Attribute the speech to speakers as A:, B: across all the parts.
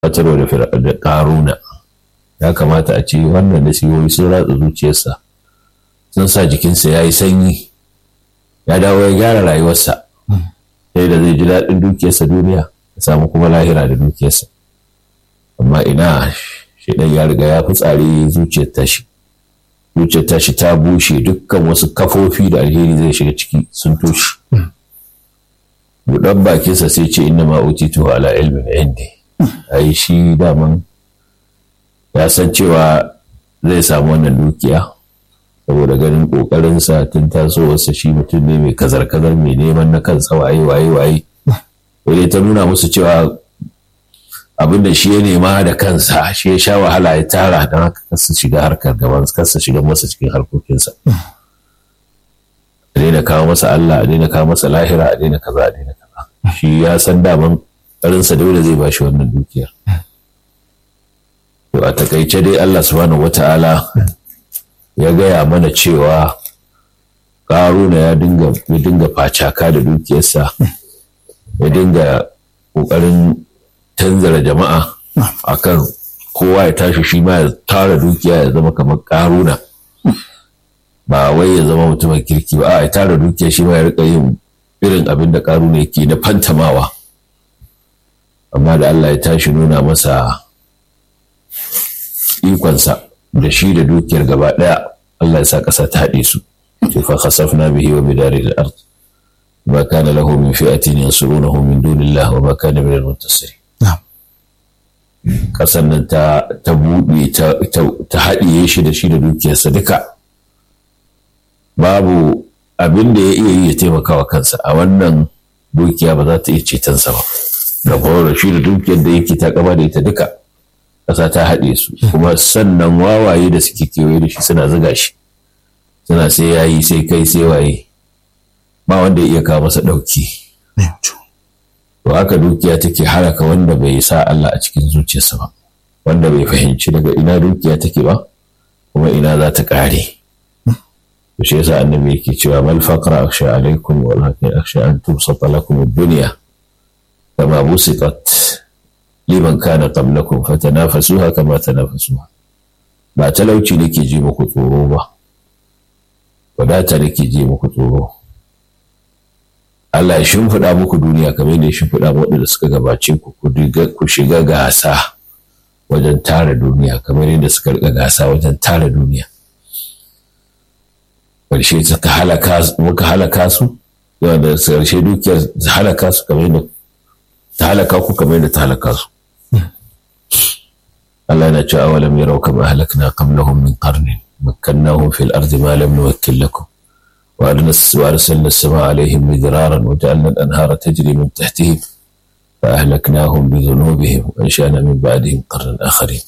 A: fatarwa da ƙaruna ya kamata a ce wannan nasihohi sun ratsa zuciyarsa sun sa jikinsa ya yi sanyi ya dawo ya gyara rayuwarsa sai da zai ji daɗin dukiyarsa duniya ya samu kuma lahira da dukiyarsa amma ina shi ɗan ya riga ya fi tsari zuciyar tashi zuciyar tashi ta bushe dukkan wasu kafofi da alheri zai shiga ciki sun toshe buɗan bakinsa sai ce inna ma utitu ala ilmin indi ai shi daman ya san cewa zai samu wannan dukiya saboda ganin ƙoƙarinsa tun tasowarsa shi mutum ne mai kazar-kazar mai neman na kansa waye waye waye wani ta nuna musu cewa abin da shi ya nema da kansa shi ya sha wahala ya tara don haka kasa shiga harkar gaban kasa shiga masa cikin harkokinsa a daina kawo masa Allah a daina kawo masa lahira a daina kaza a daina kaza shi ya san daman ƙarinsa dole zai bashi wannan dukiyar to a takaice dai Allah subhanahu wata'ala ya gaya mana cewa ƙaruna ya dinga ya dinga facaka da dukiyarsa ya dinga ƙoƙarin tanzara jama'a akan kowa ya tashi shi ma ya tara dukiya ya zama kamar ƙaruna ba wai ya zama mutumin kirki ba a ya tara dukiya shi ma ya rika yin irin abin da ƙaruna yake na fantamawa amma da Allah ya tashi nuna masa ikonsa da shi da dukiyar gaba ɗaya Allah ya sa ƙasa ta haɗe su fa khasafna bihi wa bidari al-ard ma kana lahu min fi'atin yansurunahu min dunillah wa ma kana min al-muntasirin ƙasar nan ta ta buɗe ta haɗiye shi da shi da dukiyarsa duka babu abin da ya iya yi ya taimaka wa kansa a wannan dukiya ba za ta iya cetonsa ba da kuma shi da dukiyar da yake ta kama da ita duka ƙasa ta haɗe su kuma sannan wawaye da suke kewaye da shi suna zuga shi suna sai yayi sai kai sai waye ba wanda ya iya kawo masa ɗauki to haka dukiya take haraka wanda bai sa Allah a cikin zuciyarsa ba wanda bai fahimci daga ina dukiya take ba kuma ina za ta ƙare to shi yasa annabi yake cewa mal faqra akhsha alaikum walakin akhsha an tubsata lakum ad-dunya kama busitat liman kana qablakum fatanafasuha kama tanafasuha ba talauci nake ji muku tsoro ba wadata nake ji muku tsoro Allah ya shimfiɗa muku duniya kamar yadda ya shimfiɗa waɗanda suka gabace ku ku shiga gasa wajen tara duniya kamar yadda suka riga gasa wajen tara duniya ƙarshe suka halaka muka halaka su da ƙarshe dukiyar halaka su kamar yadda ta halaka ku kamar yadda ta halaka su Allah yana cewa awalam yarau kama halakna qablahum min qarnin makkannahum fil ardi ma lam nuwakkil lakum وأرسلنا السماء عليهم مدرارا وجعلنا الأنهار تجري من تحتهم فأهلكناهم بذنوبهم وأنشأنا من بعدهم قرنا آخرين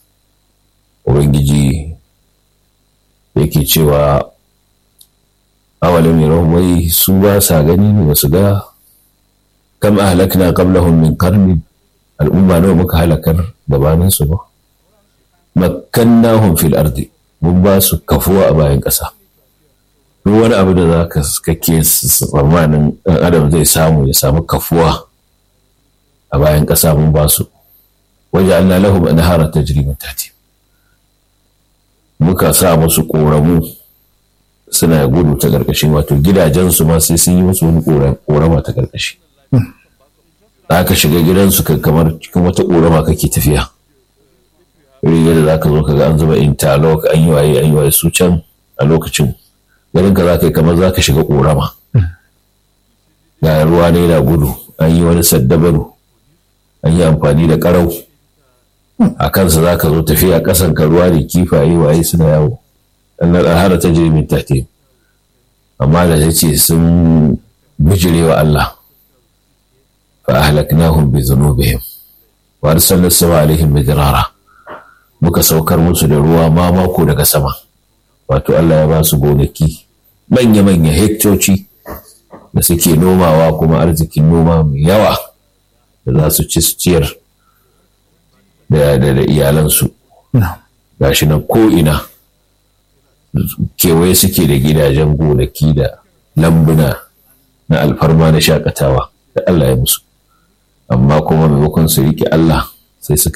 A: وبنجي yake cewa awalin yaron wai su ba sa gani ne wasu ga kam ahlakna qablahum min qarni al'umma nawa muka halakar gabanin su ba makkannahum fil ardi mun ba su kafuwa a bayan ƙasa duk wani abu da za ka kake tsammanin ɗan adam zai samu ya samu kafuwa a bayan ƙasa mun ba su waje Allah lahu na hara ta jiri tati muka sa musu ƙoramu suna gudu ta ƙarƙashin wato gidajensu ma sai sun yi musu wani ƙorama ta ƙarƙashi za ka shiga gidansu kamar cikin wata ƙorama kake tafiya riga da za ka zo ka ga an zuba interlock an yi waye an yi waye su can a lokacin garin ka za ka yi kamar za ka shiga ƙorama ga ruwa ne na gudu an yi wani saddabaru an yi amfani da ƙarau a kansa za ka zo tafiya ƙasan ka ruwa da kifaye waye suna yawo ɗan hara ta jirgin tafi amma da ya ce sun bijire wa Allah fa ahlaknahum bi dhunubihim wa arsalna sama alaihim midrara muka saukar musu da ruwa ma mako daga sama wato Allah ya ba su gonaki manya-manya hektoci da suke nomawa kuma arzikin noma mai yawa da za su ci su ciyar da iyalansu ga shi nan ko'ina kewaye suke da gidajen gonaki da lambuna na alfarma na shakatawa da Allah ya musu amma kuma maimakon su riƙe Allah sai suka